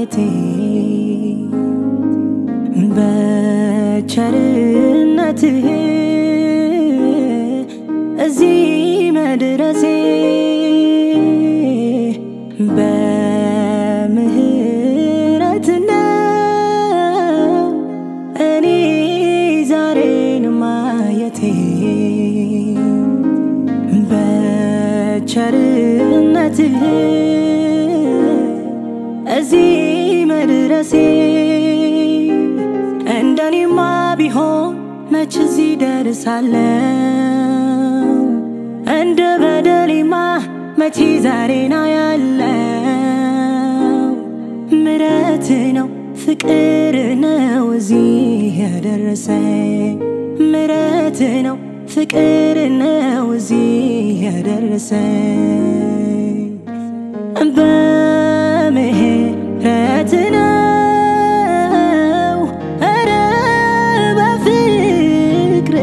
ማየቴ በቸርነትህ እዚህ መድረሴ በምህረት ነው እኔ ዛሬን ማየቴ በቸርነትህ እዚህ መድረሴ እንደኔማ ቢሆን መች እዚህ ደርሳለው እንደ በደሌማ መቼ ዛሬና ያለው ምረት ነው ፍቅር ነው እዚህ ያደረሰ ምረት ነው ፍቅር ነው እዚህ ያደረሰ በምህረት ነው ኧረ በፍቅር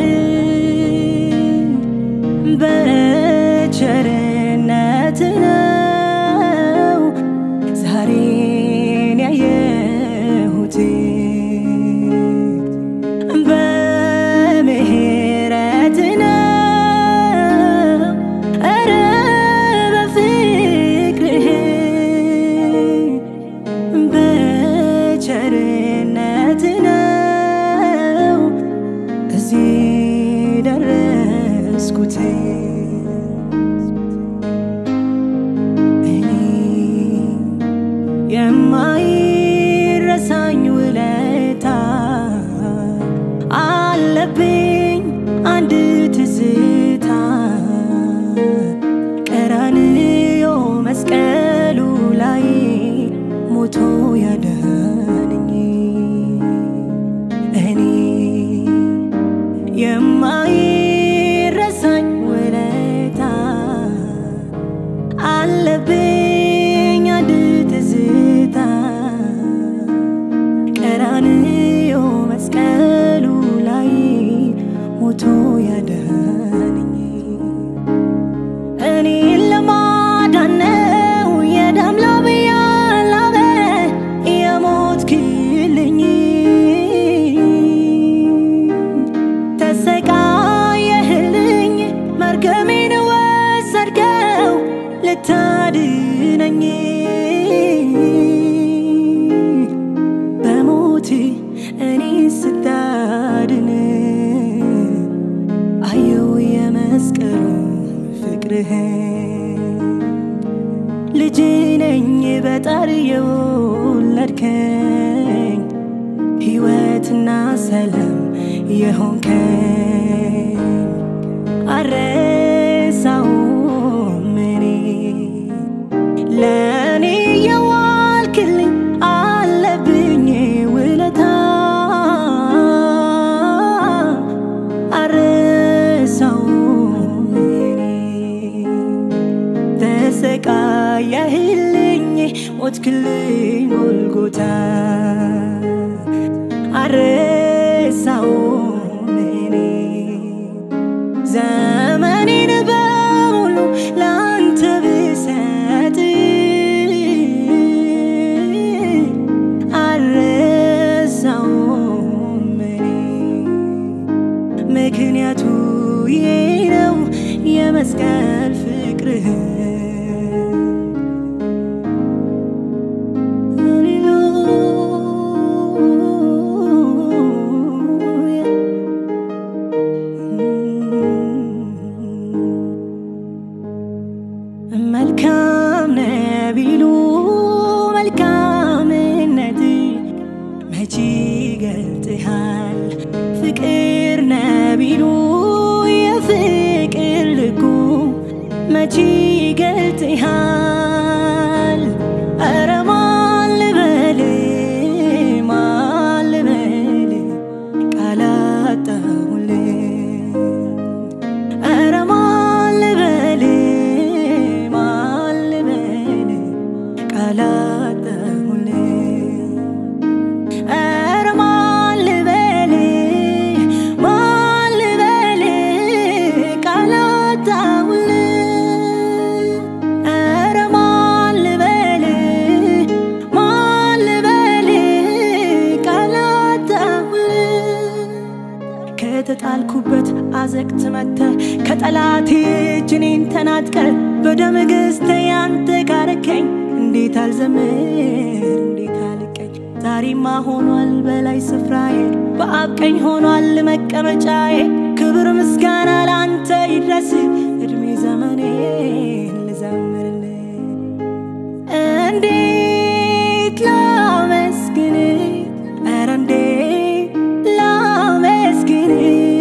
በቸርነት ነው ዛሬን ያየሁት በምህረት ነው ኧረ በፍቅርህ በቸርነት ነው እዚህ ደረስኩት እኔ የማይረሳኝ ውለታ አለብኝ አንድ ትዝታ ቀራንዮ መስቀሉ ላይ ሞቶ ያዳነኝ እኔ የማይረሳኝ ውለታ አለብኝ አንድ ትዝታ ቀራንዮ መስቀሉ ላይ ሞቶ ያዳነኝ እኔን ለማዳን ነው የደም ላብ ያላበ የሞትክልኝ ተሰቃየህልኝ መርገሜን ወሰድከው ልታድነኝ በሞት እኔ ስታድን አየው የመስቀሉ ፍቅርህ ልጅ ነኝ በጣር የወለድከኝ ሕይወትና ሰላም የሆንከኝ አረሳውም እኔ ለእኔ የዋልክልኝ አለብኝ ውለታ አረሳውም እኔ ተሰቃየህልኝ ሞትክልኝ ጎልጎታ አረሳውም እኔ ዘመኔን በሙሉ ለአንተ ብሰጥ አረሳውም እኔ ምክንያቱ ይሄ ነው የመስቀል ፍቅርህ ሃሌሉያ መልካም ነህ ቢሉ መልካምነት መቼ ይገልጥሃል ፍቅር ነህ ቢሉ የፍቅር ልኩ መቼ ይገልጥሃል ኧረ ማን ልበል ማን ልበል ቃል አጣሁልህ ኧረ ማን ልበል ማን ልበል ቃል አጣሁልህ ኧረ ማን ልበል ማን ልበል ቃል አጣሁልህ ኧረ ማን ልበል ማን ወቅት መተ ከጠላቴ እጅ እኔን ተናጥቀ በደም ገዝተ ያንተ ካረከኝ እንዴት አልዘምር እንዴት አልቀኝ ዛሬማ ሆኗል በላይ ስፍራዬ በአብ ቀኝ ሆኗል መቀመጫዬ ክብር ምስጋና ለአንተ ይድረስ እድሜ ዘመኔን ልዘምርልህ እንዴት ላመስግን ኧረ እንዴት ላመስግን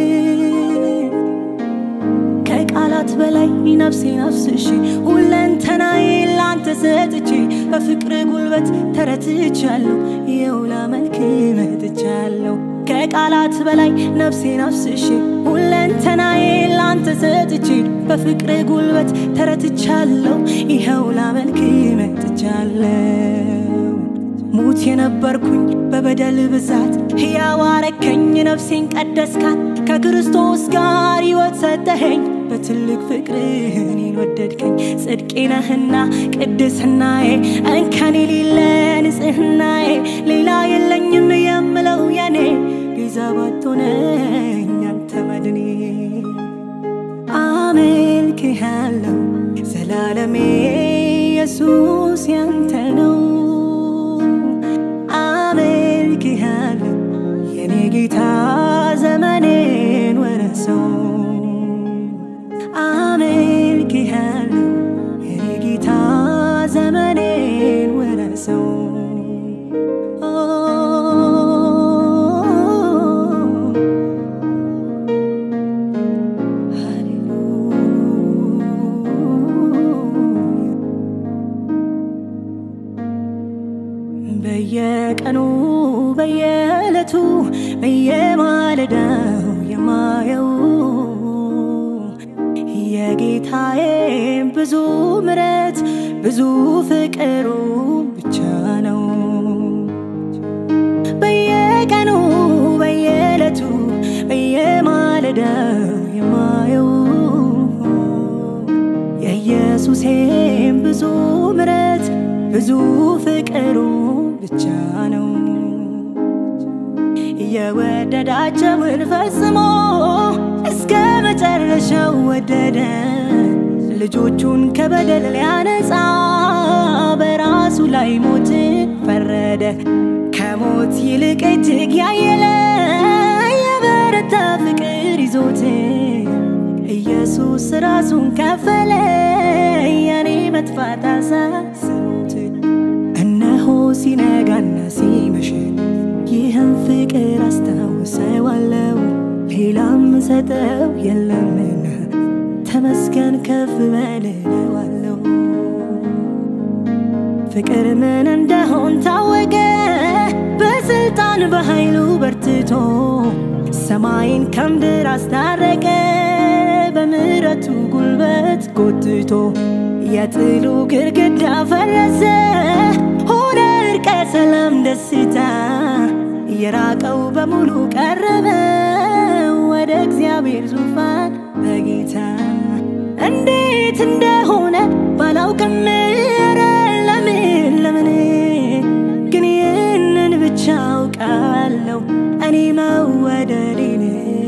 ከቃላት በላይ ነፍሴ ነፍስሽ ሁለንተናዬ ላንተ ሰጥቼ በፍቅር ጉልበት ተረትቻለሁ ይኸው ላመልክ መጥቻለሁ ከቃላት በላይ ነፍሴ ነፍስሽ ሁለንተናዬ ላንተ ሰጥቼ በፍቅር ጉልበት ተረትቻለሁ ይኸው ላመልክ መጥቻለሁ ሙት የነበርኩኝ በበደል ብዛት ሕያው አረከኝ ነፍሴን ቀደስካት ከክርስቶስ ጋር ሕይወት ሰጠኸኝ በትልቅ ፍቅርህ እኔን ወደድከኝ ጽድቄ ነህና ቅድስናዬ እንከን የሌለ ንጽህናዬ ሌላ የለኝም የምለው የኔ ቤዛ ባትሆነኝ አንተ መድኔ አመልክሃለሁ ዘላለሜ ኢየሱስ ያንተ ነው አመልክሃለሁ የኔ ጌታ ዘመኔን ወረሰው አመልክሃለሁ የኔ ጌታ ዘመኔን ወረሰው በየቀኑ በየዕለቱ በየማለዳው የማየው የጌታዬ ብዙ ምረት ብዙ ፍቅሩ ብቻ ነው። በየቀኑ በየዕለቱ በየማለዳው የማየው የኢየሱሴም ብዙ ምረት ብዙ ፍቅሩ ብቻ ነው። የወደዳቸውን ፈጽሞ እስከ መጨረሻው ወደደ። ልጆቹን ከበደል ሊያነጻ በራሱ ላይ ሞት ፈረደ። ከሞት ይልቅ እጅግ ያየለ የበረታ ፍቅር ይዞት ኢየሱስ ራሱን ከፈለ የኔ መጥፋት አሳስቦት እነሆ ሲነጋና ሲመሽ ይህን ፍቅር አስታውሰዋለሁ ሌላም ሰጠው የለምና ተመስገን ከፍ በልለዋለሁ ፍቅር ምን እንደሆን ታወቀ በስልጣን በኃይሉ በርትቶ ሰማይን ከምድር አስታረቀ በምሕረቱ ጉልበት ጎትቶ የጥሉ ግድግዳ ፈረሰ ሆነ እርቀ ሰላም ደስታ የራቀው በሙሉ ቀረበ ወደ እግዚአብሔር ዙፋን በጌታ እንዴት እንደሆነ ባላውቅም ኧረ ለምን ለምን ግን ይህንን ብቻ አውቃለሁ እኔ መወደዴን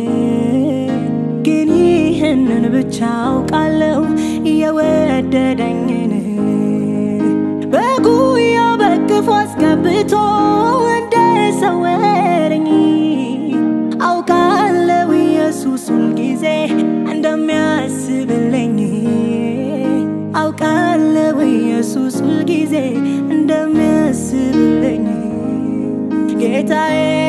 ግን ይህንን ብቻ አውቃለሁ የወደደኝን በጉያው በክፉ አስገብቶ እንደሰወረኝ አውቃለሁ ኢየሱስ ሁልጊዜ እንደሚያስብልኝ አውቃለሁ ኢየሱስ ሁልጊዜ እንደሚያስብልኝ ጌታዬ